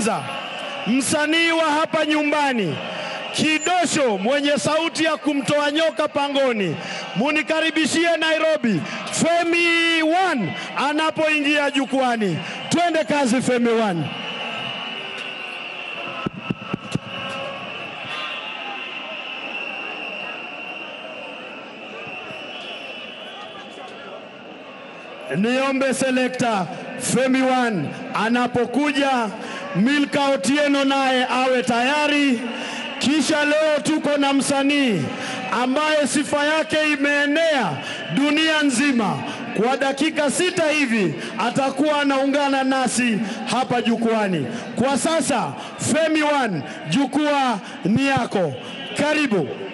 kwanza msanii wa hapa nyumbani Kidosho mwenye sauti ya kumtoa nyoka pangoni, munikaribishie Nairobi Femi One anapoingia jukwani. Twende kazi Femi One. Niombe selekta Femi One anapokuja, Milka Otieno naye awe tayari. Kisha leo tuko na msanii ambaye sifa yake imeenea dunia nzima. Kwa dakika sita hivi atakuwa anaungana nasi hapa jukwani. Kwa sasa, Femi One, jukwaa ni yako, karibu.